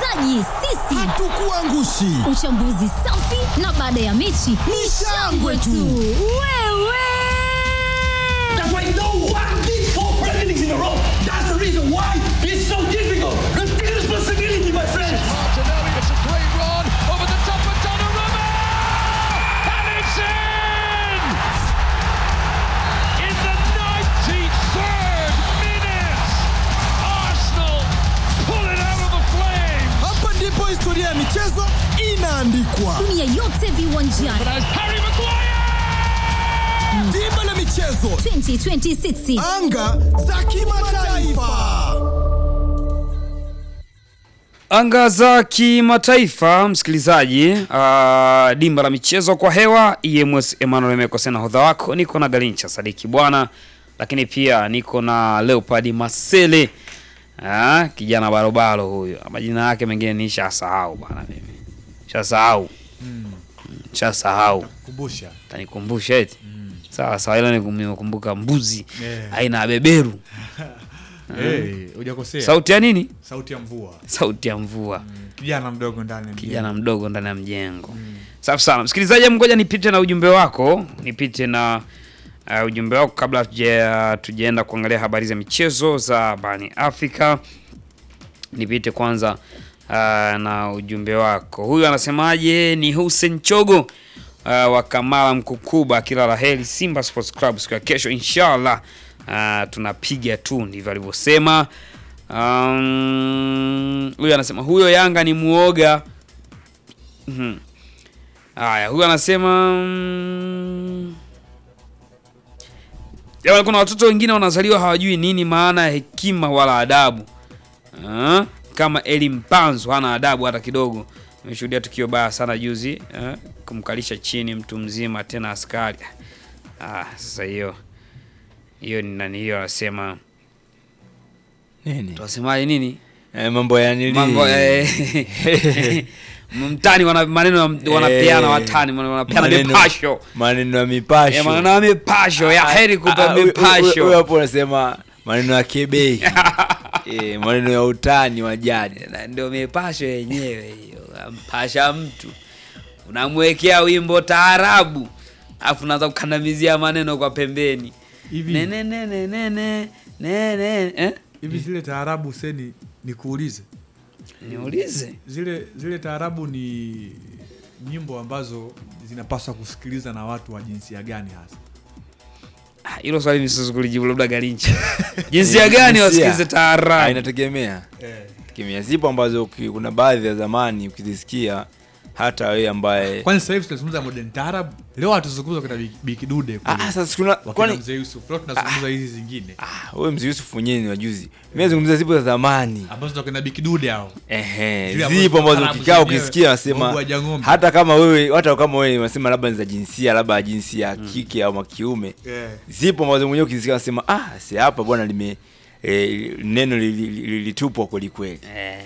msikilizaji, sisi Hatukuangushi. uchambuzi safi na baada ya mechi ni shangwe tu. Wewe That's why no one did four Premier Leagues in a row. That's the reason why it's so difficult. Take responsibility, my friends. Martinelli, it's a great run over the top of Donnarumma! And it's in! In the 93rd minute, Arsenal pull it out of the flames! Hapa ndipo historia ya michezo inaandikwa. dunia yote viwanjani But as Harry Maguire! Dimba la michezo, 2026 anga za kimataifa. Anga za kimataifa, msikilizaji. Uh, dimba la michezo kwa hewa, EMS Emmanuel Mekose na hodha wako, niko na Galincha Sadiki bwana, lakini pia niko na Leopard Masele. Ah, kijana barobaro huyo, majina yake mengine nishasahau bwana, mimi shasahau shasahau, kumbusha tanikumbusha eti sawa sawa, ila nikum- nimekumbuka mbuzi Yeah. aina ya beberu. Eh, hujakosea Sauti ya nini? sauti ya mvua Sauti ya mvua. kijana mdogo ndani ya kijana mjengo. mdogo ndani ya mjengo. Safi sana msikilizaji, hebu ngoja nipite na ujumbe wako, nipite na uh, ujumbe wako kabla tuja tujaenda kuangalia habari za michezo za barani Afrika. Nipite kwanza uh, na ujumbe wako. Huyu anasemaje? Ni Hussein Chogo uh, wa Kamala Mkukuba, kila la heri Simba Sports Club siku ya kesho inshallah. Uh, tunapiga tu, ndivyo alivyosema. Um, huyu anasema huyo Yanga ni muoga. Mhm. Haya, huyu anasema mm, jamani, kuna watoto wengine wanazaliwa hawajui nini maana ya hekima wala adabu. Ah, kama Eli Mpanzu hana adabu hata kidogo. Nimeshuhudia tukio baya sana juzi, eh, kumkalisha chini mtu mzima tena askari. Ah, sasa hiyo hiyo ni nani hiyo anasema Nini? tunasemaje nini? Eh, mambo ya nili. mambo eh, mtani wana maneno ya- wanapeana Eh, watani wana- wanapeana maneno- mipasho Maneno ya mipasho. Eh, maneno ya mipasho ya heri Ah, kupa huyo- huyo- huyo mipasho hapo unasema maneno ya kebei. eh, maneno ya utani wa jadi. Na ndio mipasho yenyewe hiyo mpasha mtu unamwekea wimbo taarabu afu unaanza kukandamizia maneno kwa pembeni hivi nene nene nene nene eh? hivi zile taarabu seni nikuulize niulize zile zile taarabu ni nyimbo ambazo zinapaswa kusikiliza na watu wa jinsia gani hasa Ah, hilo swali mimi siwezi kulijibu labda garincha jinsia gani Jinsia. wasikilize Ah, taarabu inategemea. Tegemea. Zipo ambazo uki- kuna baadhi ya zamani ukizisikia hata wewe ambaye kwani sasa hivi tunazungumza modern taarab leo hatuzungumza kuna Bi- bikidude Ah, ah, sasa kuna wakina kwani mzee yusuf leo tunazungumza hizi zingine ah, wewe mzee Yusuf mwenyewe ni wajuzi. Mimi nazungumzia zipo za zamani. ambazo tunakina bikidude hao Ehe, Zile ambazo zipo ambazo taarabu ukikaa zenyewe, ukisikia Mungu unasema haja ng'ombe. hata kama wewe hata kama wewe unasema labda ni za jinsia labda ya jinsia ya kike au kiume Yeah. zipo ambazo mwenyewe ukisikia unasema ah si hapa bwana lime eh, neno lilitupwa li, li, lilitupwa kweli kweli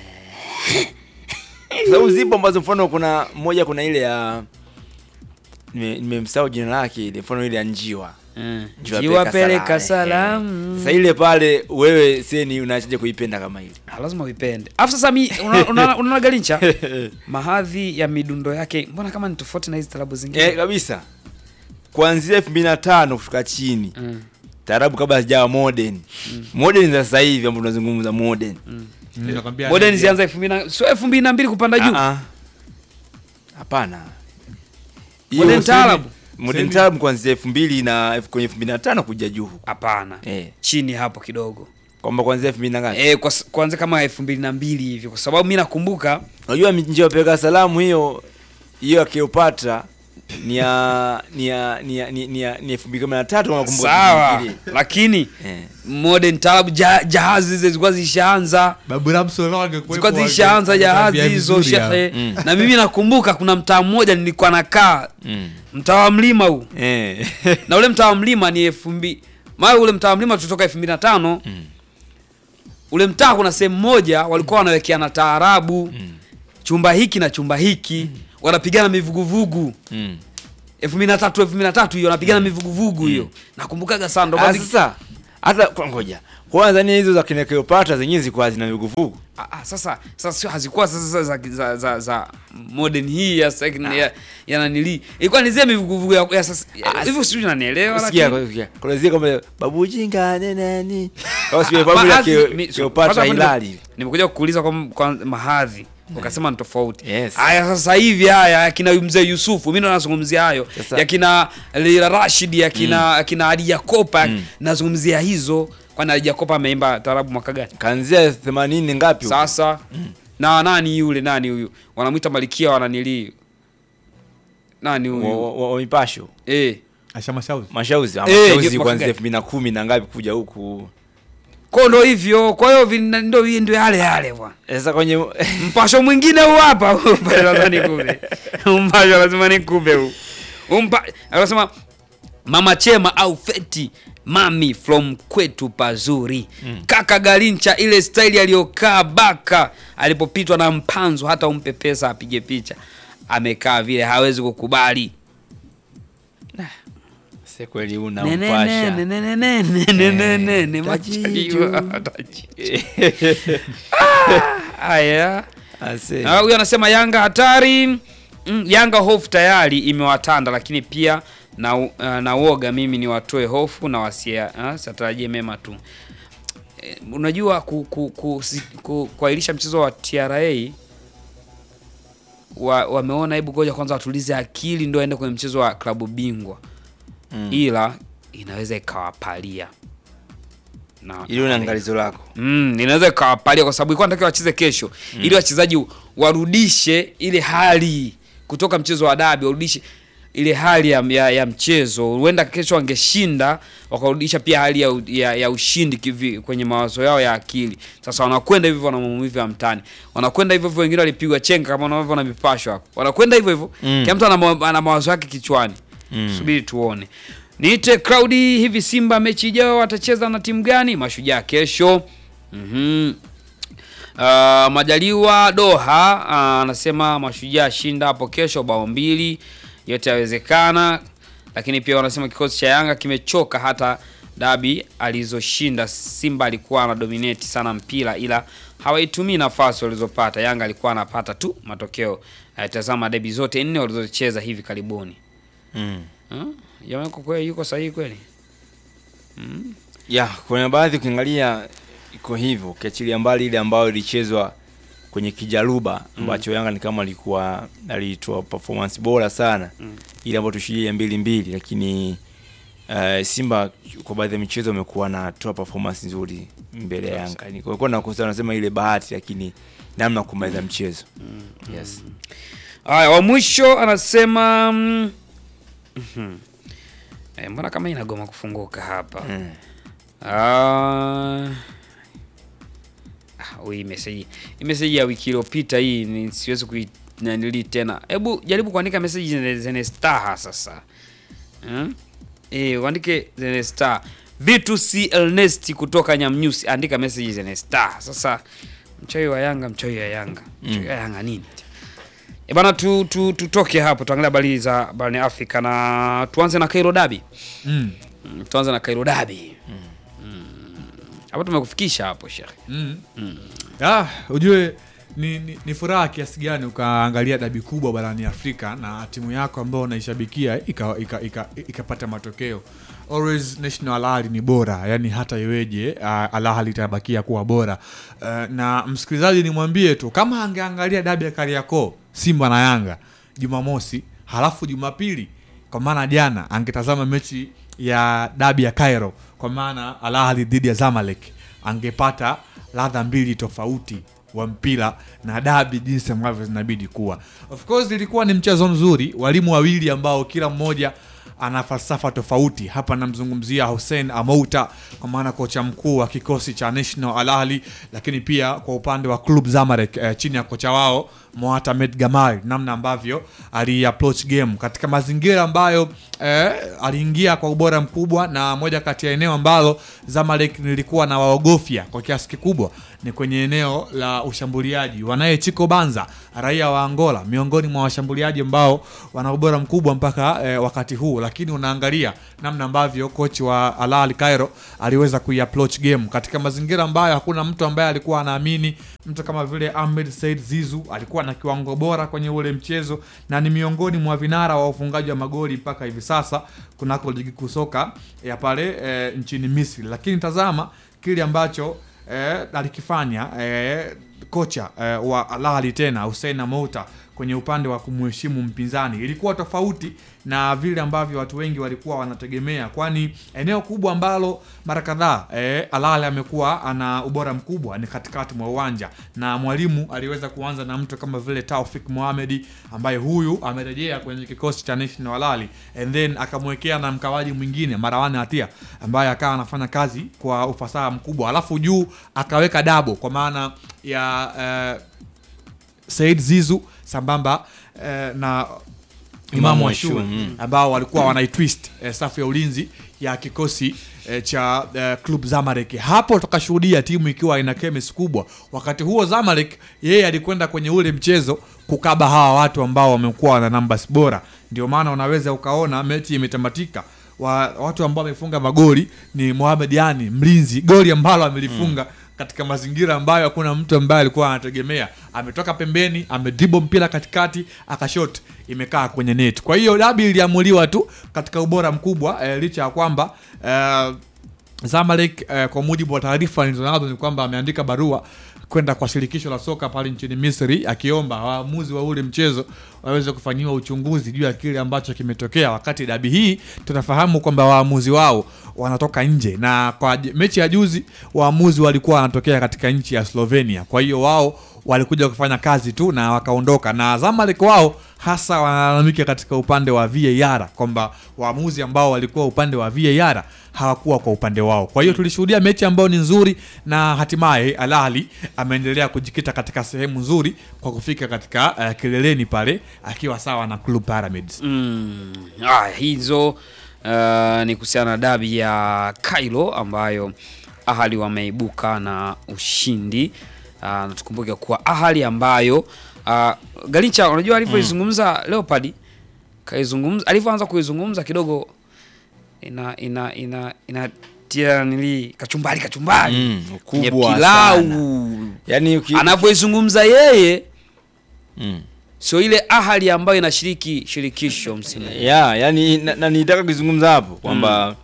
Kwa sababu zipo ambazo mfano kuna moja kuna ile ya nime- nimemsahau jina lake ile mfano ile ya njiwa Mm. Njiwa jiwapeleka Ehe. salamu sasa ile pale wewe seni unachaje kuipenda kama ile Ah, lazima uipende afu sasa mi unaona una, unaona galincha mahadhi ya midundo yake mbona kama ni tofauti na hizi tarabu zingine eh, kabisa kuanzia elfu mbili na tano kushuka chini Mm. taarabu kabla hazijawa modern modern za sasa hivi ambapo tunazungumza modern Nakwambia modern nani- zianza elfu mbili na- sio elfu mbili na mbili kupanda juu Ah, ah. hapana Modern Hiyo taarabu? sasa- modern taarabu kuanzia elfu mbili na elfu- kwenye elfu mbili na tano kuja juu huko hapana eh, chini hapo kidogo kwamba kuanzia elfu mbili na ngapi eh, kwa, s- kuanzia kama elfu mbili na mbili hivi kwa sababu mi nakumbuka unajua njia wapeleka salamu hiyo hiyo ya Cleopatra ni ya ni ya ni ya ni ni ya ni elfu mbili kumi na tatu kama nakumbuka sawa vizuri. lakini eh. modern tarabu ja, jahazi zile zilikuwa zishaanza babu Ramso leo angekuwepo zilikuwa zishaanza ange- jahazi angetuambia hizo vizuri hapa. shehe Mm. na mimi nakumbuka kuna mtaa mmoja nilikuwa nakaa Mm. mtaa wa mlima huu Eh. na ule mtaa wa mlima ni elfu mbili maana ule mtaa wa mlima tulitoka elfu mbili na tano Mm. ule mtaa kuna sehemu moja walikuwa wanawekeana taarabu chumba hiki na chumba hiki wanapigana mivuguvugu Mm. elfu mbili na tatu elfu mbili na tatu hiyo wanapigana mivuguvugu hiyo nakumbukaga sana ndo Ah, basi- sasa hata kwa ngoja kwanza ni hizo za kina Cleopatra zenyewe zilikuwa zina vuguvugu Ah, ah, sasa sasa sio hazikuwa sasa za, za, za, za modern hii ya second ya, ya nanili ilikuwa ni zile mivuguvugu ya, ya sasa Ah, hivyo sijui unanielewa Sikia, lakini sikia. Kuna zile kama babu jinga ne nani. Au sio Ah, babu ya mahadhi- Cleo- mi- Cleopatra kwanza hapo Hilali. nime- Nimekuja kukuuliza kwa, kwa mahadhi ukasema ni tofauti. Yes. Haya sasa hivi haya yakina mzee Yusufu mimi ndo nazungumzia hayo. Sasa- Yakina Leila Rashid yakina yakina Ali Jakopa nazungumzia hizo kwani Ali Jakopa ameimba tarabu mwaka gani? Kaanzia 80 ngapi? huko? Sasa na nani yule nani huyu wanamwita Malikia wananili nani wa, huyu wa, wa mipasho. eh Asha Mashauzi. Mashauzi, ah, Eh, mashauzi mwaka kuanzia gani? 2010 na ngapi kuja huku. kwa ndo hivyo kwa hiyo vina- ndo ndio yale yale bwana Sasa kwenye mpasho mwingine huu hapa Mpasho lazima nikupe mpasho lazima nikupe huu umpa anasema mama chema au feti mami from kwetu pazuri kaka galincha ile staili aliyokaa baka alipopitwa na mpanzo hata umpe pesa apige picha amekaa vile hawezi kukubali Sasa kweli una Ne, ne, ne, mpasha. ne, ne, ne, ne, ne, ne, ne, ne, tajijo. machajiwa, tajijo. haya Ase. Ah, huyu anasema Yanga hatari. Mm, Yanga hofu tayari imewatanda, lakini pia na, uh, na woga mimi ni watoe hofu na wasia uh, satarajie mema tu. Eh, unajua ku, ku, ku, si- ku, kuahirisha mchezo wa TRA wa, wameona hebu ngoja kwanza watulize akili ndio aende kwenye mchezo wa klabu bingwa Mm. ila inaweza ikawapalia na Ili una angalizo lako. Mm, inaweza ikawapalia kwa sababu ilikuwa natakiwa wacheze kesho ili wachezaji warudishe ile hali kutoka mchezo wa dabi, warudishe ile hali ya, ya, ya mchezo. Huenda kesho wangeshinda wakarudisha pia hali ya, u- ya, ya ushindi kivi, kwenye mawazo yao ya akili. Sasa wanakwenda hivyo na maumivu ya mtani, wanakwenda hivyo hivyo, wengine walipigwa chenga kama wanavyoona mipasho hapo, wanakwenda hivyo hivyo Mm. kila mtu ana, ma- ana mawazo yake kichwani Mm. subiri tuone. Niite Claudi, hivi Simba mechi ijayo watacheza na timu gani? Mashujaa kesho. Mhm. Uh, Majaliwa Doha ah, anasema Mashujaa shinda hapo kesho bao mbili, yote yawezekana. Lakini pia wanasema kikosi cha Yanga kimechoka, hata dabi alizoshinda Simba alikuwa ana dominate sana mpira, ila hawaitumii nafasi walizopata. Yanga alikuwa anapata tu matokeo. Uh, tazama debi zote nne walizocheza hivi karibuni. Mm. Hmm? Jamaa yuko kweli, yuko sahihi kweli? Ya, kuna baadhi ukiangalia iko hivyo, ukiachilia mbali ile ambayo ilichezwa kwenye kijaruba ambacho Yanga ni kama alikuwa alitoa performance bora sana Mm. ile ambayo tushilia mbili mbili, lakini uh, Simba kwa baadhi ya michezo amekuwa anatoa performance nzuri mbele ya Yanga. Ni kwa na kosa nasema ile bahati, lakini namna ya kumaliza mchezo yes. Haya, wa mwisho anasema mm, mhm. Eh, mbona kama inagoma kufunguka hapa? Mm. Ah, ah, hii message hii message ya wiki iliyopita hii ni siwezi kuinanili tena. Hebu jaribu kuandika message zenye, zenye star sasa. Hmm? Eh, uandike zenye star. Vitu si Ernest kutoka Nyamnyusi andika message zenye star. Sasa mchawi wa Yanga, mchawi wa Yanga. Mchawi wa Yanga nini? E bana tu, tu, tutoke hapo tuangalie habari za barani Afrika na tuanze na Cairo Derby. Mm. Mm, tuanze na Cairo Derby. Mm. Hapo tumekufikisha hapo Sheikh. Mm. Ah, ujue ni, ni, ni furaha kiasi gani ukaangalia dabi kubwa barani Afrika na timu yako ambayo unaishabikia ikapata ika, ika, ikapata matokeo. Always National Al Ahly ni bora, yani hata iweje uh, Al Ahly itabakia kuwa bora. Uh, na msikilizaji nimwambie tu kama angeangalia dabi ya Kariakoo Simba na Yanga Jumamosi, halafu Jumapili kwa maana jana angetazama mechi ya dabi ya Cairo kwa maana Al Ahly dhidi ya Zamalek angepata ladha mbili tofauti wa mpira na dabi jinsi ambavyo zinabidi kuwa. Of course ilikuwa ni mchezo mzuri, walimu wawili ambao kila mmoja ana falsafa tofauti. Hapa namzungumzia Hussein Amouta kwa maana kocha mkuu wa kikosi cha National Al Ahly, lakini pia kwa upande wa Club Zamalek eh, chini ya kocha wao Mohamed Gamal, namna ambavyo ali approach game katika mazingira ambayo eh, aliingia kwa ubora mkubwa, na moja kati ya eneo ambalo Zamalek nilikuwa na waogofya kwa kiasi kikubwa ni kwenye eneo la ushambuliaji. Wanaye Chico Banza, raia wa Angola, miongoni mwa washambuliaji ambao wana ubora mkubwa mpaka eh, wakati huu, lakini unaangalia namna ambavyo kochi wa Al Ahly Cairo aliweza kuiapproach game katika mazingira ambayo hakuna mtu ambaye alikuwa anaamini. Mtu kama vile Ahmed Said Zizu alikuwa na kiwango bora kwenye ule mchezo na ni miongoni mwa vinara wa ufungaji wa magoli mpaka hivi sasa kunako ligi kuu soka ya pale eh, nchini Misri, lakini tazama kile ambacho eh, alikifanya eh, kocha eh, wa Al Ahly tena Hussein Mouta kwenye upande wa kumheshimu mpinzani ilikuwa tofauti na vile ambavyo watu wengi walikuwa wanategemea, kwani eneo kubwa ambalo mara kadhaa eh, Al Ahly amekuwa ana ubora mkubwa ni katikati mwa uwanja, na mwalimu aliweza kuanza na mtu kama vile Taufik Mohamed ambaye huyu amerejea kwenye kikosi cha National Al Ahly and then akamwekea na mkawaji mwingine Marawan Hatia ambaye akawa anafanya kazi kwa ufasaha mkubwa, alafu juu akaweka dabo kwa maana ya eh, Said Zizu sambamba eh, na Imamu Ashur mm. ambao walikuwa wanaitwist eh, safu ya ulinzi ya kikosi eh, cha eh, Club Zamalek. Hapo tukashuhudia timu ikiwa ina chemistry kubwa. Wakati huo Zamalek yeye alikwenda kwenye ule mchezo kukaba hawa watu ambao wamekuwa na numbers bora, ndio maana unaweza ukaona mechi imetamatika wa, watu ambao wamefunga magoli ni Mohamed Yani mlinzi, goli ambalo amelifunga katika mazingira ambayo hakuna mtu ambaye alikuwa anategemea. Ametoka pembeni, amedribo mpira katikati, akashot, imekaa kwenye net. Kwa hiyo dabi iliamuliwa tu katika ubora mkubwa eh, licha ya kwamba eh, Zamalek eh, kwa mujibu wa taarifa nilizonazo ni kwamba ameandika barua kwenda kwa shirikisho la soka pale nchini Misri akiomba waamuzi wa ule mchezo waweze kufanyiwa uchunguzi juu ya kile ambacho kimetokea. Wakati dabi hii tunafahamu kwamba waamuzi wao wanatoka nje, na kwa j- mechi ya juzi waamuzi walikuwa wanatokea katika nchi ya Slovenia. Kwa hiyo wao walikuja kufanya kazi tu na wakaondoka, na Zamalek wao hasa wanalalamika katika upande wa VAR kwamba waamuzi ambao walikuwa upande wa VAR hawakuwa kwa upande wao. Kwa hiyo tulishuhudia mechi ambayo ni nzuri, na hatimaye Al Ahly ameendelea kujikita katika sehemu nzuri kwa kufika katika uh, kileleni pale akiwa sawa na Club Pyramids. Mm, ah, hizo uh, ni kuhusiana na dabi ya Cairo ambayo Ahali wameibuka na ushindi uh, na tukumbuke kuwa Ahali ambayo uh, Galicha unajua alivyoizungumza Leopard kaizungumza alivyoanza kuizungumza kidogo ina ina ina inatia nili kachumbari kachumbari Mm, kwenye ukubwa pilau sana. Yaani uki... anavyoizungumza yeye mm. sio ile Ahali ambayo inashiriki shirikisho msimu ya yani na, na nitaka kuzungumza hapo kwamba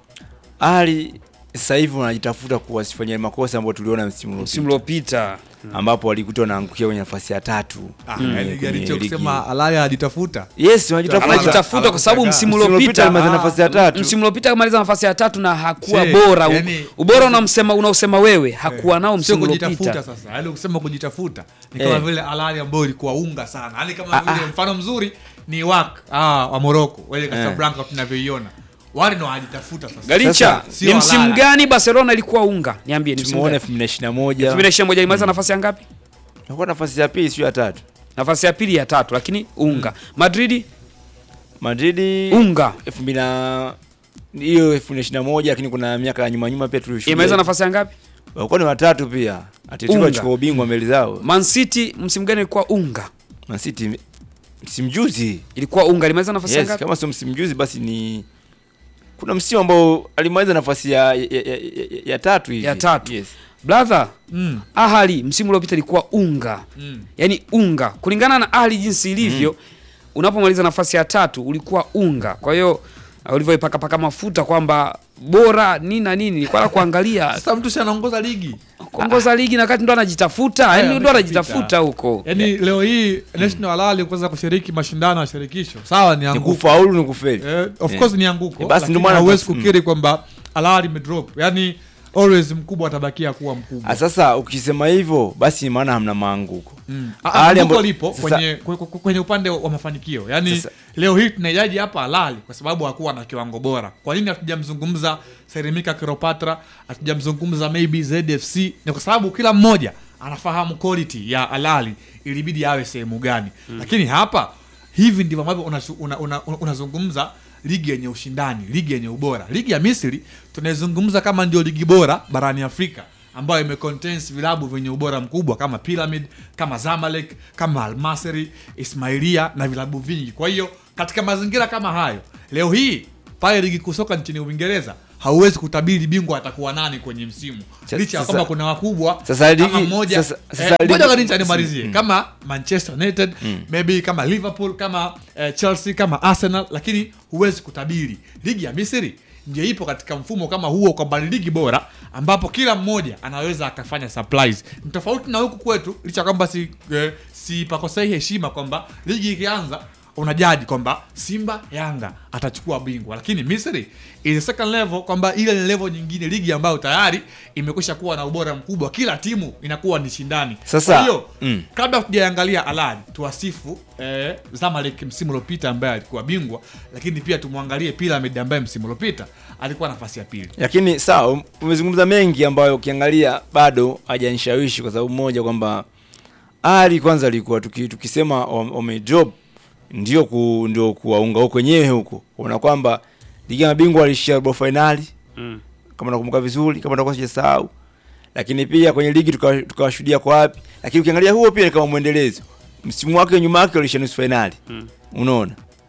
Ahly sasa hivi wanajitafuta kuwasifanyia makosa ambayo tuliona msimu msimu uliopita uliopita ambapo walikuta wanaangukia kwenye nafasi ya tatu Ah, kwenye- yani kwenye Garicho ligi. kusema Al Ahly ajitafuta yes wanajitafuta anajitafuta kwa sababu msimu Msimu uliopita uliopita alimaliza nafasi ya tatu. msimu uliopita amaliza nafasi ya tatu na hakuwa Che, bora yani- ubora unamsema unaosema wewe hakuwa nao sio msimu kujitafuta uliopita sasa yaani kusema kujitafuta ni kama Eh. vile alali ambayo ilikuwa unga sana yaani kama Ah, vile mfano mzuri ni wak ah, wa moroko wale casablanca tunavyoiona wale ndo wanajitafuta sasa Galicha Sasa, sio ni msimu Alala. gani Barcelona ilikuwa unga niambie ni msimu tumeona gani 2021 2021 ilimaliza nafasi ya ngapi Ilikuwa nafasi ya pili sio ya tatu nafasi ya pili ya tatu lakini unga Madrid Madrid unga 2000 na hiyo 2021 lakini kuna miaka ya nyuma nyuma pia imaliza tulishuhudia nafasi ya ngapi walikuwa ni watatu pia Atletico Unga. achukua ubingwa mbele zao Man City msimu gani ilikuwa unga Man City msimu juzi ilikuwa unga ilimaliza nafasi ya yes, ngapi kama sio msimu juzi basi ni kuna msimu ambao alimaliza nafasi ya, ya, ya, ya, ya tatu hivi Ya tatu. yes. brother mm. Ahali msimu uliopita ilikuwa unga Mm. yaani unga kulingana na Ahli jinsi ilivyo unapomaliza nafasi ya tatu ulikuwa unga kwa hiyo uh, ulivyoipakapaka mafuta kwamba bora nini na nini nilikuwa na kuangalia sasa mtu si anaongoza ligi kuongoza ligi na kati ndo anajitafuta Haya, yani ndo ameshapita. anajitafuta huko yaani leo hii national alali kuweza kushiriki mashindano ya shirikisho sawa ni ni anguko kufaulu ni kufeli eh, of Eh. course ni anguko Eh, basi lakini ndio maana hauwezi tas- kukiri kwamba alali imedrop yaani always mkubwa atabakia kuwa mkubwa Ah, sasa ukisema hivyo basi maana hamna maanguko Mm. Hali Ah, anguko ambayo- lipo sasa- kwenye, kwe- kwe- kwenye upande wa mafanikio yaani Sasa- leo hii tunaijaji hapa alali kwa sababu hakuwa na kiwango bora kwa nini hatujamzungumza serimika kiropatra hatujamzungumza maybe zfc ni kwa sababu kila mmoja anafahamu quality ya alali ilibidi awe sehemu gani lakini hapa hivi ndivyo ambavyo unazungumza una, una, una unazungumza ligi yenye ushindani ligi yenye ubora ligi ya misri tunaizungumza kama ndio ligi bora barani afrika ambayo imecontains vilabu vyenye ubora mkubwa kama Pyramid, kama Zamalek, kama Al Masry, Ismailia na vilabu vingi. Kwa hiyo katika mazingira kama hayo, leo hii pale ligi kuu soka nchini Uingereza hauwezi kutabiri bingwa atakuwa nani kwenye msimu Sa- licha ya sasa- kwamba kuna wakubwa sasa kama ligi- mmoja sasa- eh, sasa ngoja ligi- kanisa nimalizie kama Manchester United maybe kama Liverpool kama eh, Chelsea kama Arsenal, lakini huwezi kutabiri. Ligi ya Misri ndio ipo katika mfumo kama huo, kwamba ni ligi bora ambapo kila mmoja anaweza akafanya surprise. Ni tofauti na huku kwetu, licha ya kwamba si, eh, si pakosei heshima kwamba ligi ikianza unajaji kwamba Simba Yanga atachukua bingwa, lakini Misri is a second level, kwamba ile ni level nyingine, ligi ambayo tayari imekwisha kuwa na ubora mkubwa, kila timu inakuwa ni shindani. Sasa, Kwa hiyo mm. kabla tujaangalia Alad tuwasifu eh, Zamalek msimu uliopita ambaye alikuwa bingwa, lakini pia tumwangalie Pyramid ambaye msimu uliopita alikuwa nafasi ya pili. lakini sawa umezungumza mengi ambayo ukiangalia bado hajanishawishi kwa sababu moja kwamba ali kwanza alikuwa tuki, tukisema wamedrop ndio ku, ndio kuwaunga huko wenyewe huko una kwamba ligi ya mabingwa alishia robo finali Mm. kama nakumbuka vizuri kama nakuwa sijasahau lakini pia kwenye ligi tukawa- tukawashuhudia kwa wapi lakini ukiangalia huo pia ni kama mwendelezo msimu wake nyuma yake walishia nusu finali Mm. unaona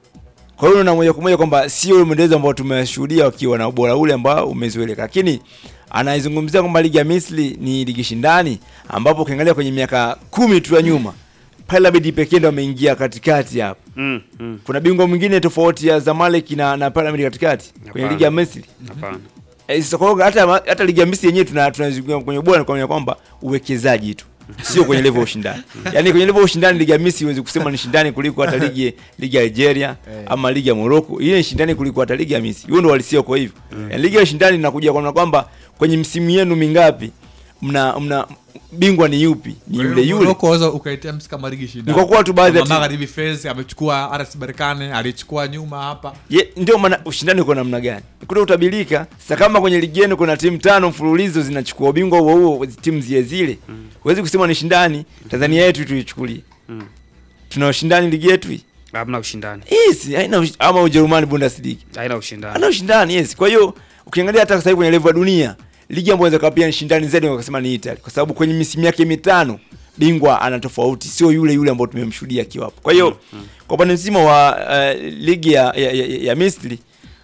kwa hiyo unaona moja kwa moja kwamba sio ule mwendelezo ambao tumeshuhudia wakiwa na ubora ule ambao umezoeleka, lakini anaizungumzia kwamba ligi ya Misri ni ligi shindani, ambapo ukiangalia kwenye miaka kumi tu ya nyuma Pyramid pekee ndo ameingia katikati hapo. Mm, mm. Kuna bingwa mwingine tofauti ya Zamalek na, na Pyramid katikati kwenye Hapana. ligi ya Misri. Hapana. Eh, sasa kwa hiyo hata hata ligi ya Misri yenyewe tuna tunazungumzia kwenye ubora kwa kwamba uwekezaji tu sio kwenye level ya ushindani. Yaani kwenye level ya ushindani ligi ya Misri huwezi kusema ni shindani kuliko hata ligi ligi ya Algeria ama ligi ya Morocco. Ile ni shindani kuliko hata ligi ya Misri. Hiyo ndio walisia kwa hivyo. Yaani ligi ya ushindani inakuja kwa kwamba kwenye msimu yenu mingapi mna mna bingwa ni yupi? Ni yule yule. Morocco waweza ukaitea msi kama ligi shindani. Ni kwa kuwa tu baadhi ya Kama timu- Magharibi Fez amechukua RS Berkane, alichukua nyuma hapa. Ye, ndio maana ushindani uko namna gani? Kuna utabirika. Sasa kama kwenye ligi yenu kuna timu tano mfululizo zinachukua ubingwa huo huo timu zile zile. Huwezi kusema ni shindani. Tanzania yetu tuichukulie. Mm. Tuna ushindani ligi yetu hii. Hamna ushindani. Yes, haina ush- ama Ujerumani Bundesliga. Haina ushindani. Haina ushindani, yes. Kwa hiyo ukiangalia hata sasa hivi kwenye level ya dunia, ligi ambayo inaweza kapia ni shindani zaidi wakasema ni Italy kwa sababu kwenye misimu yake mitano bingwa ana tofauti, sio yule yule ambao tumemshuhudia akiwa hapo. Kwa hiyo kwa upande mzima wa uh, ligi ya, ya, ya, ya Misri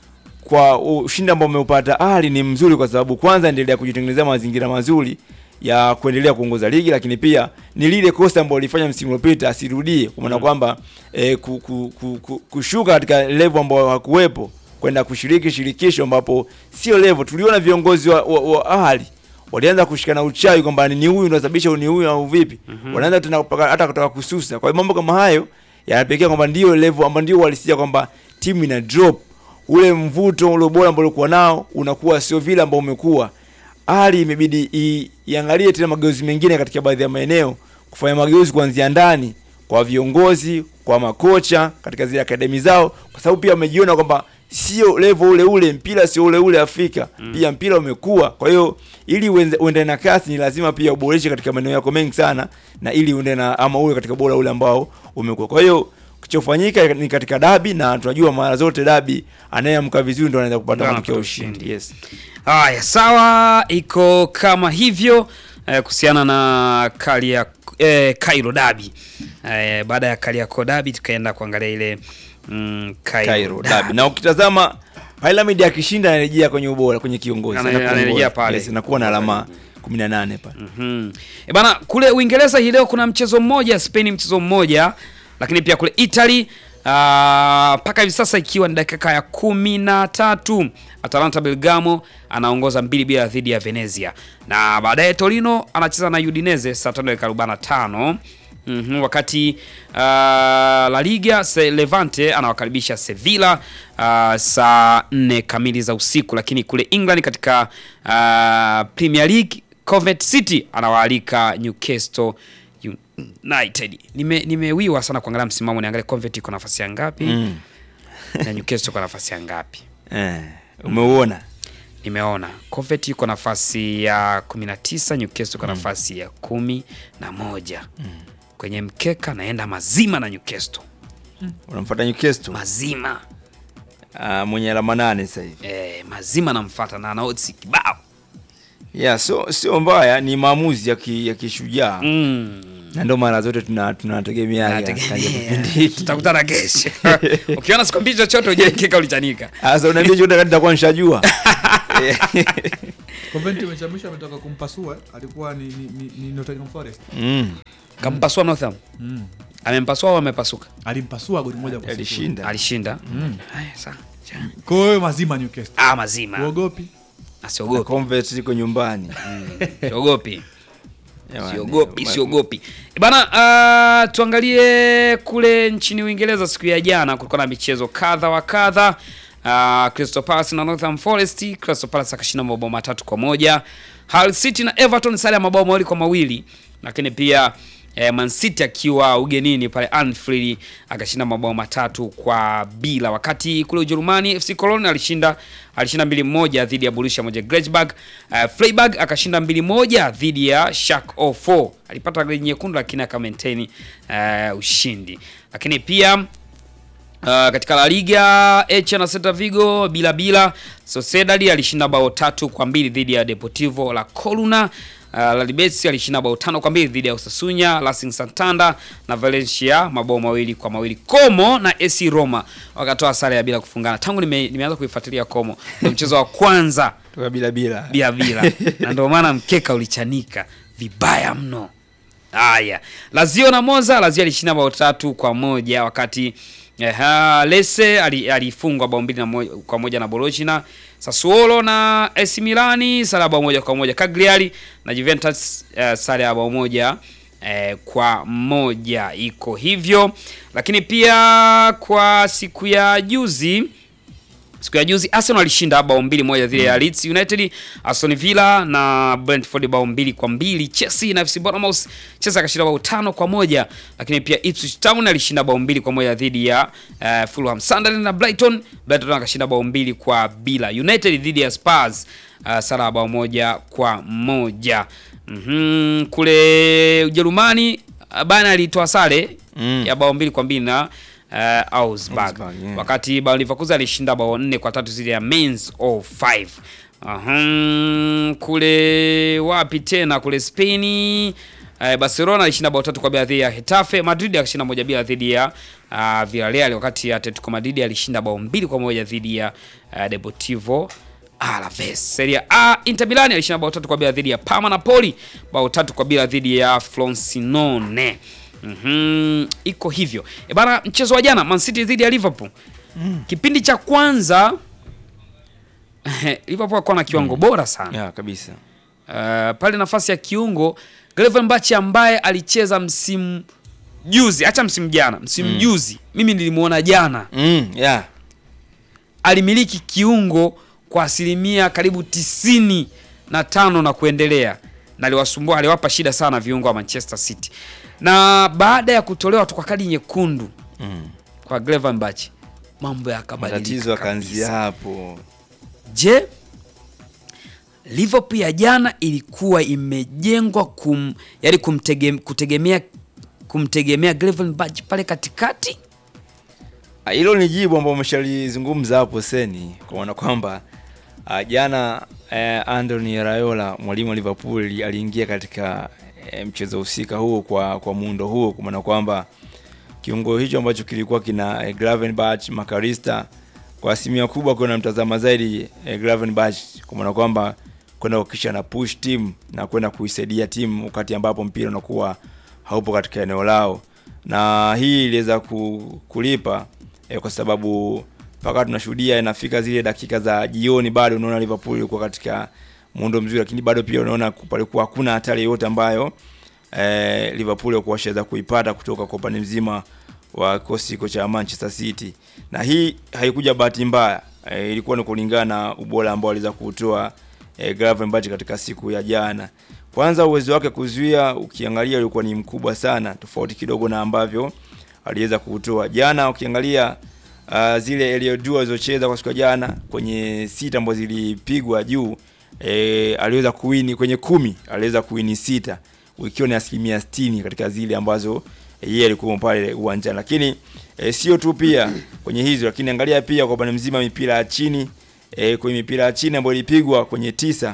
kwa ushindi ambao umeupata Ali ni mzuri kwa sababu kwanza endelea kujitengenezea mazingira mazuri ya kuendelea kuongoza ligi, lakini pia ni lile kosa ambalo lilifanya msimu uliopita asirudie, kwa maana kwamba eh, ku, ku, ku, ku, kushuka katika level ambayo hakuwepo kwenda kushiriki shirikisho ambapo sio level. Tuliona viongozi wa, wa, wa Ahli walianza kushikana uchawi kwamba ni huyu ndio sababisha ni huyu au vipi, wanaanza tena kupaka- hata kutoka kususa. Kwa hiyo mambo kama hayo yanapelekea kwamba ndio level ambayo ndio walisia kwamba timu ina drop ule mvuto ule bora ambao ulikuwa nao unakuwa sio vile ambao umekuwa. Hali imebidi i- iangalie tena mageuzi mengine katika baadhi ya maeneo, kufanya mageuzi kuanzia ndani kwa viongozi, kwa makocha katika zile akademi zao, kwa sababu pia wamejiona kwamba sio level ule ule, mpira sio ule ule Afrika. Pia mpira umekuwa. Kwa hiyo ili uende uende na kasi, ni lazima pia uboreshe katika maeneo yako mengi sana, na ili uende na ama uwe katika bora ule ambao umekuwa. Kwa hiyo kichofanyika ni katika dabi, na tunajua mara zote dabi anayeamka vizuri ndo anaweza kupata Ndio matokeo ya anapata ushindi. ushindi. Yes. Haya, sawa, iko kama hivyo eh, kuhusiana na Karia eh, Cairo Dabi. Eh, baada ya Kariakoo Dabi tukaenda kuangalia ile mm, Cairo, Cairo Derby. dabi. Na ukitazama Pyramid akishinda anarejea kwenye ubora kwenye kiongozi. Ana- Anakuwa anarejea bora. pale. Yes, anakuwa na alama 18 pale. Mhm. E bana, kule Uingereza hii leo kuna mchezo mmoja, Spain mchezo mmoja, lakini pia kule Italy ah, mpaka hivi sasa ikiwa ni dakika ya kumi na tatu Atalanta Bergamo anaongoza mbili bila dhidi ya Venezia, na baadaye Torino anacheza na Udinese saa tano dakika arobaini na tano. Mhm, wakati uh, La Liga se Levante anawakaribisha Sevilla uh, saa nne kamili za usiku, lakini kule England katika uh, Premier League Coventry City anawaalika Newcastle United. Nime nimewiwa sana kuangalia msimamo, niangalie Coventry iko nafasi ya ngapi Mm. na Newcastle iko nafasi ya ngapi. Eh, umeuona? Nimeona Coventry iko nafasi ya 19, Newcastle iko nafasi ya kumi na moja. Kwenye mkeka naenda mazima na Newcastle Unamfuata Newcastle. mazima Ah, mwenye alama nane sasa hivi. eh, mazima namfuata na ana odds kibao yeah, so sio mbaya, ni maamuzi ya ki- ya kishujaa Mm. na ndio mara zote tuna tunategemea Nategemea. tutakutana kesho ukiona sikwambii chochote ujaekeka ulichanika sasa unaambia chote kati nitakuwa nishajua Coventry mechi ya mwisho ametoka kumpasua alikuwa ni, ni, ni, ni Nottingham Forest mm. kampasua Northam mm. amempasua au amepasuka alimpasua goli moja kwa sifuri. alishinda alishinda Haya, sawa. Kwa hiyo mazima Newcastle ah mazima uogopi asiogopi Convert iko nyumbani siogopi Jamani, siogopi ma- siogopi bana uh, tuangalie kule nchini uingereza siku ya jana kulikuwa na michezo kadha wa kadha uh, crystal palace na northern forest crystal palace akashinda mabao matatu kwa moja Hull city na everton sare ya mabao mawili kwa mawili lakini pia eh, man city akiwa ugenini pale anfield akashinda mabao matatu kwa bila wakati kule ujerumani fc cologne alishinda alishinda mbili moja dhidi ya borussia monchengladbach uh, freiburg akashinda mbili moja dhidi ya Schalke 04 alipata goli nyekundu lakini aka maintain uh, ushindi lakini pia Uh, katika La Liga Elche na Celta Vigo bila bila. Sociedad alishinda bao tatu kwa mbili dhidi ya Deportivo La Coruna. Uh, La Betis alishinda bao tano kwa mbili dhidi ya Osasuna. Racing Santander na Valencia mabao mawili kwa mawili. Como na AC Roma wakatoa sare ya bila kufungana. Tangu nime, nimeanza kuifuatilia Como, ndio mchezo wa kwanza Toka bila bila bila bila, na ndio maana mkeka ulichanika vibaya mno. Haya, Lazio na Monza, Lazio alishinda bao tatu kwa moja wakati Eha, Lese ali- alifungwa bao mbili na moja, kwa moja na Bologna. Sassuolo na AC Milani sare ya bao moja kwa moja. Cagliari na Juventus uh, sare ya bao moja eh, kwa moja iko hivyo, lakini pia kwa siku ya juzi siku ya juzi Arsenal alishinda bao mbili moja dhidi ya Leeds United. Aston Villa na Brentford bao mbili kwa mbili. Chelsea na FC Bournemouth, Chelsea akashinda bao tano kwa moja, lakini pia Ipswich Town alishinda bao mbili kwa moja dhidi ya uh, Fulham. Sunderland na Brighton, Brighton akashinda bao mbili kwa bila. United dhidi ya Spurs uh, sara ya bao moja kwa moja. Mhm, kule Ujerumani uh, Bayern alitoa sare Mm. ya bao mbili kwa mbili na uh, Augsburg Augsburg, yeah. wakati Bayer Leverkusen alishinda bao nne kwa tatu zidi ya Mainz 05. Ahum, kule wapi tena kule Spain eh, Barcelona alishinda bao tatu kwa bila dhidi ya Hetafe. Madrid akashinda moja bila dhidi ya uh, Villarreal, wakati Atletico Madrid alishinda bao mbili kwa moja dhidi ya uh, Deportivo Alaves. Serie A Inter Milan alishinda bao tatu kwa bila dhidi ya Parma. Napoli bao tatu kwa bila dhidi ya Frosinone. Mhm, iko hivyo. E bana, mchezo wa jana Man City dhidi ya Liverpool. Kipindi cha kwanza Liverpool alikuwa na kiwango bora sana. ya kabisa Uh, pale nafasi ya kiungo Gravenberch ambaye alicheza msimu juzi, acha msimu jana, msimu juzi mimi nilimuona jana mm, yeah. alimiliki kiungo kwa asilimia karibu tisini na tano na kuendelea, na aliwasumbua, aliwapa shida sana viungo wa Manchester City, na baada ya kutolewa tu kwa kadi nyekundu mm. kwa Gravenberch mambo yakabadilika. matatizo akaanzia kabisa. hapo Je, Liverpool ya jana ilikuwa imejengwa kum, yani kumtege, kutegemea kumtegemea Gravenberch pale katikati? Ah, hilo ni jibu ambao umeshalizungumza hapo seni kwa maana kwamba ah, jana eh, Anthony Raiola mwalimu wa Liverpool aliingia katika eh, mchezo husika huo kwa kwa muundo huo kwa maana kwamba kiungo hicho ambacho kilikuwa kina eh, Gravenberch Makarista kwa asilimia kubwa kuna mtazama zaidi eh, Gravenberch kwa maana kwamba kwenda kuhakikisha na push team na kwenda kuisaidia timu wakati ambapo mpira unakuwa haupo katika eneo lao, na hii iliweza ku- kulipa eh, kwa sababu mpaka tunashuhudia inafika zile dakika za jioni, bado unaona Liverpool ilikuwa katika muundo mzuri, lakini bado pia unaona palikuwa hakuna hatari yoyote ambayo eh, Liverpool walikuwa washaweza kuipata kutoka kwa upande mzima wa kikosi hiko cha Manchester City, na hii haikuja bahati mbaya eh, ilikuwa ni kulingana na ubora ambao aliweza kuutoa eh, Gravenberch katika siku ya jana. Kwanza uwezo wake kuzuia ukiangalia ulikuwa ni mkubwa sana, tofauti kidogo na ambavyo aliweza kuutoa jana. Ukiangalia uh, zile Elliot Dua alizocheza kwa siku ya jana kwenye sita ambazo zilipigwa juu e, aliweza kuwini kwenye kumi aliweza kuwini sita ikiwa ni asilimia sitini katika zile ambazo eh, yeye alikuwa pale uwanjani, lakini e, sio tu pia kwenye hizo, lakini angalia pia kwa upande mzima mipira ya chini e, kwenye mipira ya chini ambayo ilipigwa kwenye tisa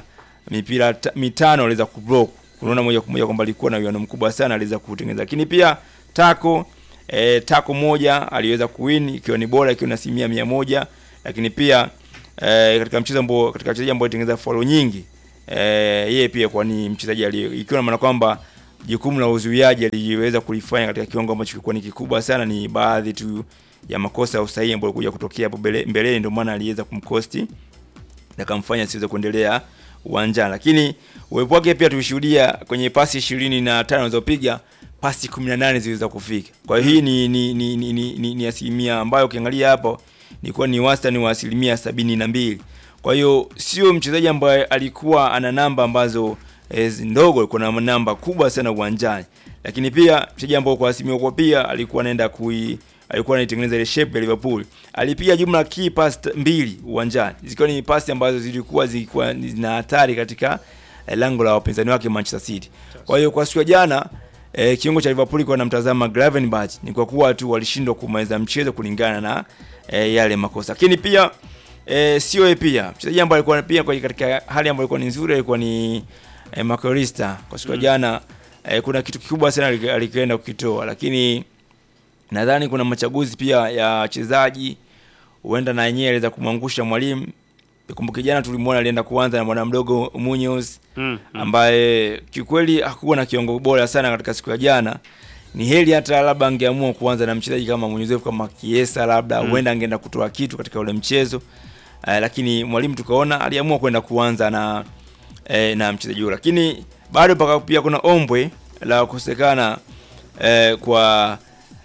mipira ta, mitano aliweza kublock. Unaona moja kwa moja kwamba alikuwa na uwiano mkubwa sana, aliweza kutengeneza. Lakini pia tako e, tako moja aliweza kuwin ikiwa ni bora, ikiwa na asilimia mia moja. Lakini pia e, katika mchezo ambao katika wachezaji ambao alitengeneza follow nyingi e, yeye pia kwa ni mchezaji aliye ikiwa na maana kwamba jukumu la uzuiaji aliweza kulifanya katika kiwango ambacho kilikuwa ni kikubwa sana. Ni baadhi tu ya makosa ya usahihi ambayo kuja kutokea hapo mbele- mbeleni, ndio maana aliweza kumkosti na kamfanya asiweze kuendelea uwanjani, lakini uwepo wake pia tulishuhudia kwenye pasi ishirini na tano alizopiga pasi 18 ziliweza kufika. Kwa hiyo hii ni ni, ni, ni, ni, ni, ni asilimia ambayo ukiangalia hapo ilikuwa ni wastani wa asilimia sabini na mbili. Kwa hiyo sio mchezaji ambaye alikuwa ana namba ambazo eh, ndogo, alikuwa na namba kubwa sana uwanjani, lakini pia mchezaji ambao kwa asilimia kwa pia alikuwa anaenda kui alikuwa anaitengeneza ile shape ya Liverpool. Alipiga jumla key pass t- mbili uwanjani, zikiwa ni pasi ambazo zilikuwa zilikuwa ni- zina hatari katika eh, lango la wapinzani wake Manchester City. Kwa hiyo kwa siku ya jana eh, kiungo cha Liverpool kwa namtazama Gravenberch ni kwa kuwa tu walishindwa kumaliza mchezo kulingana na eh, yale makosa. Lakini pia eh, sio yeye pia mchezaji ambaye alikuwa pia kwa katika hali ambayo ilikuwa ni nzuri alikuwa ni eh, Makalista. Kwa siku ya jana eh, kuna kitu kikubwa sana aliki- alikienda kukitoa lakini nadhani kuna machaguzi pia ya wachezaji huenda na yenyewe aliweza kumwangusha mwalimu. Kumbuke jana tulimwona alienda kuanza na bwana mdogo Munoz Mm, mm. ambaye kiukweli hakuwa na kiwango bora sana katika siku ya jana. Ni heri hata labda angeamua kuanza na mchezaji kama Munyezefu kama Kiesa, labda huenda angeenda kutoa kitu katika ule mchezo uh, lakini mwalimu tukaona aliamua kwenda kuanza na eh, na mchezaji huyo, lakini bado paka pia kuna ombwe la kukosekana eh, kwa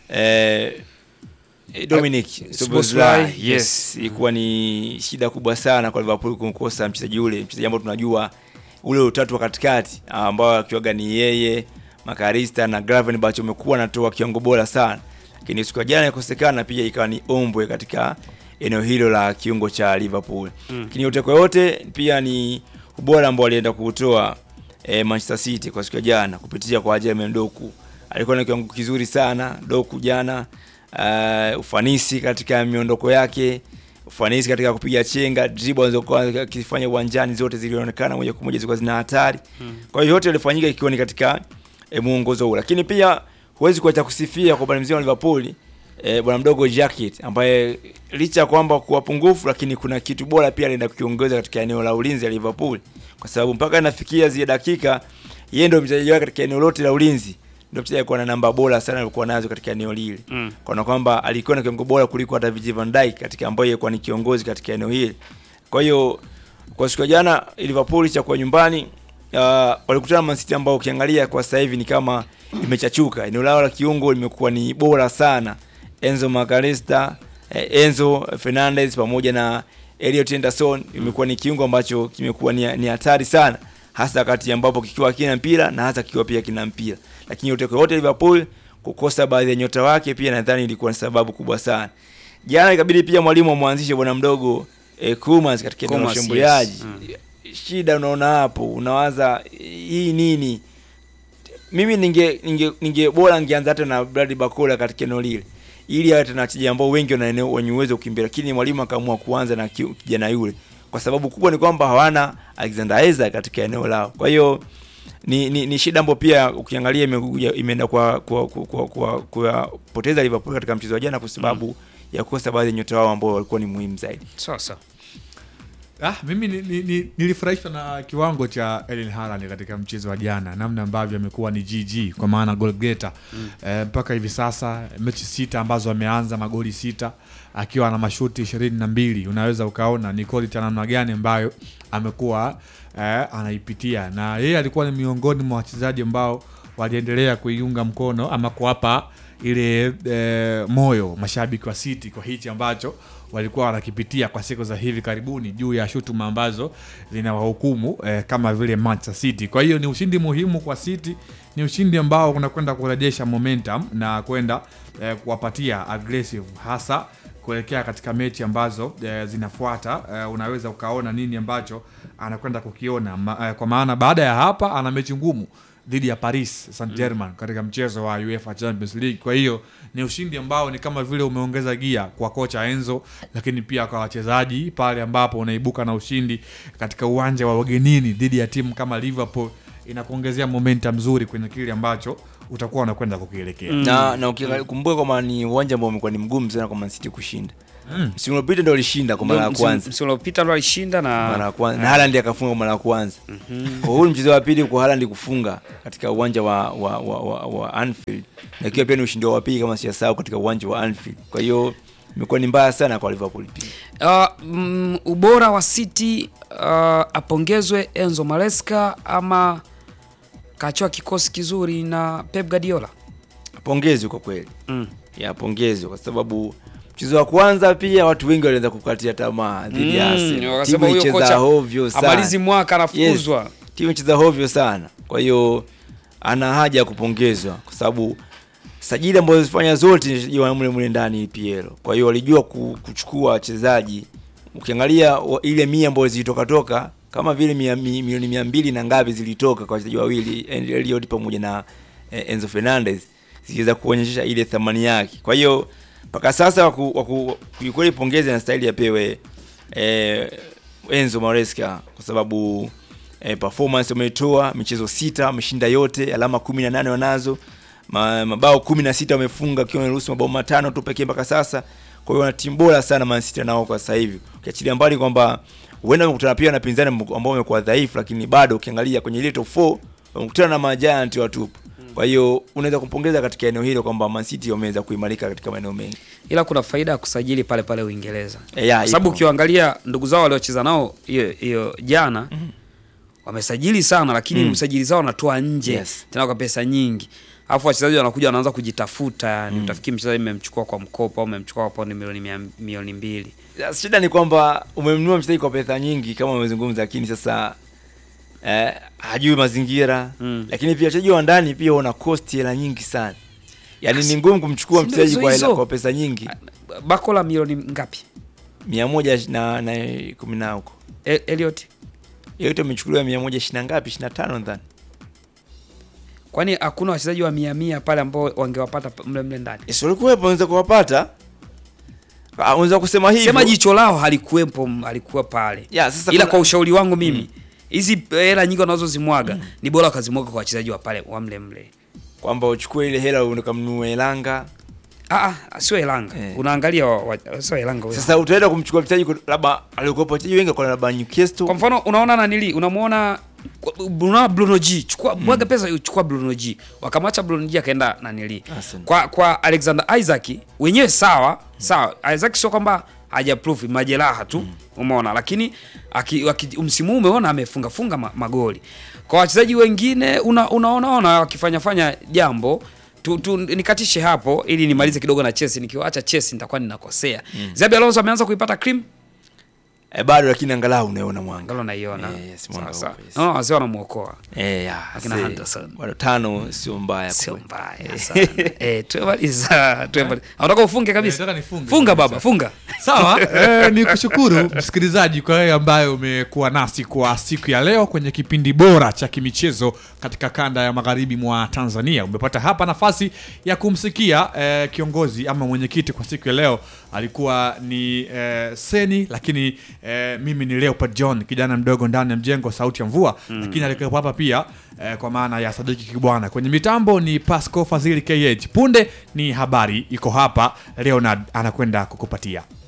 eh, eh, Dominic Szoboszlai, Szoboszlai yes, ilikuwa ni shida kubwa sana kwa Liverpool kumkosa mchezaji ule, mchezaji ambao tunajua ule utatu wa katikati ambao akiwaga ni yeye Makarista na Gravenberch wamekuwa wanatoa kiwango bora sana, lakini siku ya jana ikosekana, pia ikawa ni ombwe katika eneo hilo la kiungo cha Liverpool. Lakini yote kwa yote pia ni ubora ambao alienda kuutoa eh, Manchester City kwa siku ya jana kupitia kwa Jermaine Doku. Alikuwa na kiwango kizuri sana Doku jana, uh, ufanisi katika miondoko yake, ufanisi katika kupiga chenga, dribble alizokuwa akifanya uwanjani zote zilionekana moja kwa moja zilikuwa zina hatari. Kwa hiyo yote yalifanyika ikiwa ni katika eh, muongozo huu, lakini pia huwezi kuacha kusifia kwa upande mzima wa Liverpool eh, bwana mdogo Jacket ambaye licha ya kwamba kuwa pungufu, lakini kuna kitu bora pia alienda kukiongeza katika eneo la ulinzi ya Liverpool, kwa sababu mpaka inafikia zile dakika yeye ndio mchezaji wake katika eneo lote la ulinzi, ndio mchezaji alikuwa na namba bora sana alikuwa nazo katika eneo lile Mm. kana kwamba alikuwa na kiwango bora kuliko hata Virgil van Dijk katika ambaye alikuwa ni kiongozi katika eneo hili. Kwa hiyo kwa siku ya jana Liverpool cha kwa nyumbani uh, walikutana na Man City ambao ukiangalia kwa sasa hivi ni kama imechachuka. Eneo lao la kiungo limekuwa ni bora sana. Enzo Magalesta, eh, Enzo Fernandez pamoja na Elliot Henderson imekuwa ni kiungo ambacho kimekuwa ni ni hatari sana hasa wakati ambapo kikiwa kina mpira na hasa kikiwa pia kina mpira. Lakini yote kwa yote Liverpool kukosa baadhi ya nyota wake pia nadhani ilikuwa ni sababu kubwa sana. Jana ikabidi pia mwalimu amwanzishe bwana mdogo eh, Koeman katika eneo la Koeman, ushambuliaji. yes. Shida unaona hapo, unawaza hii nini? Mimi ninge ninge, ninge bora ningeanza hata na Brad Bakola katika eneo lile ili awe tena wachezaji ambao wengi wana eneo wenye uwezo wa kukimbia, lakini mwalimu akaamua kuanza na ki- kijana yule kwa sababu kubwa ni kwamba hawana Alexander Isaac katika eneo lao. Kwa hiyo ni, ni, ni shida ambayo pia ukiangalia imekuja imeenda kwa kwa kwa, kwa, kwa, kwa poteza Liverpool katika mchezo wa jana kwa sababu ya kukosa baadhi ya nyota wao ambao walikuwa ni muhimu zaidi. Sasa Ah, mimi ni, ni, ni, nilifurahishwa na kiwango cha Erling Haaland katika mchezo wa jana, namna ambavyo amekuwa ni GG kwa maana goal getter eh, mpaka hivi sasa mechi sita ambazo ameanza magoli sita akiwa na mashuti ishirini na mbili. Unaweza ukaona ni quality ya namna gani ambayo amekuwa eh, anaipitia, na yeye alikuwa ni miongoni mwa wachezaji ambao waliendelea kuiunga mkono ama kuwapa ile eh, moyo mashabiki wa City kwa hichi ambacho walikuwa wanakipitia kwa siku za hivi karibuni juu ya shutuma ambazo zinawahukumu eh, kama vile Manchester City. Kwa hiyo ni ushindi muhimu kwa City, ni ushindi ambao unakwenda kurejesha momentum na kwenda eh, kuwapatia aggressive hasa kuelekea katika mechi ambazo eh, zinafuata. Eh, unaweza ukaona nini ambacho anakwenda kukiona ma, eh, kwa maana baada ya hapa ana mechi ngumu dhidi ya Paris Saint Germain katika mchezo wa UEFA Champions League. Kwa hiyo ni ushindi ambao ni kama vile umeongeza gia kwa kocha Enzo, lakini pia kwa wachezaji pale ambapo unaibuka na ushindi katika uwanja wa wagenini dhidi ya timu kama Liverpool, inakuongezea momentum nzuri kwenye kile ambacho utakuwa unakwenda kukielekea. na na ukikumbuka kwamba ni uwanja ambao umekuwa ni mgumu sana kwa Man City kushinda msimu uliopita ndio alishinda kwa mara ya Msimu- kwanza msimu uliopita ndo alishinda mara na ya kwanza na Haaland akafunga kwa mara ya kwanza kwa huu ni mchezo wa pili kwa Haaland kufunga katika uwanja wa wa, wa, wa, wa Anfield na ikiwa pia ni ushindi wa pili kama sijasahau katika uwanja wa Anfield kwa hiyo imekuwa ni mbaya sana kwa Liverpool pia Uh, mm, ubora wa City uh, apongezwe Enzo Maresca ama kachoa kikosi kizuri na Pep Guardiola. pongezi kwa kweli Mm. ya pongezi kwa sababu mchezo wa kwanza pia watu wengi walianza kukatia tamaa dhidi ya Mm, Arsenal. wakasema Timu huyo icheza kocha hovyo sana. amalizi mwaka anafukuzwa. Yes, timu icheza hovyo sana. Kwa hiyo ana haja ya kupongezwa kwa sababu sajili ambazo zifanya zote ni wa mle mle ndani EPL. Kwa hiyo walijua ku- kuchukua wachezaji. Ukiangalia wa- ile mia ambayo zilitoka toka kama vile mia, mi- milioni mia mbili na ngapi zilitoka kwa wachezaji wawili Elliot pamoja na eh, Enzo Fernandez ziliweza kuonyesha ile thamani yake. Kwa hiyo mpaka sasa waku, waku, kiukweli pongezi na staili apewe eh, Enzo Maresca kwa sababu eh, performance wametoa michezo sita wameshinda yote, alama 18 wanazo, ma, mabao 16 wamefunga, akiwa wameruhusu mabao matano tu pekee mpaka sasa. Kwa hiyo wana timu bora sana Man City nao kwa sasa hivi, ukiachilia mbali kwamba huenda wamekutana pia na pinzani ambao wamekuwa dhaifu, lakini bado ukiangalia kwenye ile top 4 wamekutana na majiant watupu. Kwa hiyo unaweza kumpongeza katika eneo hilo kwamba Man City wameweza kuimarika katika maeneo mengi. Ila kuna faida ya kusajili pale pale Uingereza. E, ya, Kwa sababu ipo. ukiangalia ndugu zao waliocheza nao hiyo hiyo jana wamesajili sana, lakini Mm. usajili zao wanatoa nje Yes. tena kwa pesa nyingi, alafu wachezaji wanakuja wanaanza kujitafuta, yani utafikiri mchezaji mmemchukua kwa mkopo au mmemchukua kwa paundi milioni mia, milioni mbili. Ya, Shida ni kwamba umemnunua mchezaji kwa pesa nyingi kama umezungumza, lakini sasa eh, hajui mazingira Mm. lakini pia wachezaji wa ndani pia wana cost hela nyingi sana, yaani ni ngumu kumchukua Si ndio mchezaji hizo kwa hela hizo? kwa pesa nyingi Bakola milioni ngapi? mia moja na, na kumi na huko E- Elliot, yote amechukuliwa mia moja ishirini na ngapi, ishirini na tano nadhani. kwani hakuna wachezaji wa mia mia pale ambao wangewapata pa- mle mle ndani? Yes, walikuwepo, unaweza kuwapata, Ah, unaweza kusema hivyo Sema jicho lao halikuwepo, halikuwa pale. ya, sasa ila kuna- kwa ushauri wangu mimi hizi hela nyingi wanazozimwaga ni bora wakazimwaga kwa wachezaji wa pale wa mle mle. kwamba uchukue ile hela ukamnunue Elanga. Ah, ah, sio Elanga. Eh. Unaangalia wa- wa- sio Elanga huyo. Sasa utaenda kumchukua mchezaji ku- labda alikuwa wachezaji wengi kwa labda Newcastle Kwa mfano unaona nanili, unamuona Bruno Bruno G, chukua mwaga pesa chukua Bruno G. Wakamwacha Bruno G akaenda nanili. Arsenal. Kwa kwa Alexander Isaac wenyewe sawa, sawa. Isaac sio kwamba hajaprove majeraha tu, umeona, lakini aki, aki, msimu huu umeona amefunga funga ma, magoli. Kwa wachezaji wengine una, unaona wakifanya fanya jambo tu, tu, nikatishe hapo ili nimalize kidogo na Chelsea. Nikiwaacha Chelsea nitakuwa ninakosea. Xabi Alonso ameanza kuipata cream eh, bado lakini angalau unaona mwanga Ngalo naiona. Eh, yes, mwanga Sasa. upo, yes. Naona wazee wanamuokoa. Eh, ya, Akina see, Henderson. bado tano sio mbaya Sio kweli. mbaya sana. Eh, tumemaliza. Tumemaliza. Unataka ufunge kabisa? Eh, nataka nifunge Funga kabisa. baba, funga. sawa eh, ni kushukuru msikilizaji kwa wewe ambaye umekuwa nasi kwa siku ya leo kwenye kipindi bora cha kimichezo katika kanda ya magharibi mwa tanzania umepata hapa nafasi ya kumsikia eh, kiongozi ama mwenyekiti kwa siku ya leo alikuwa ni eh, seni lakini eh, mimi ni leopard john kijana mdogo ndani ya mjengo sauti ya mvua mm. lakini alikuwepo hapa pia eh, kwa maana ya sadiki kibwana kwenye mitambo ni pasco fadhili kh punde ni habari iko hapa leonard anakwenda kukupatia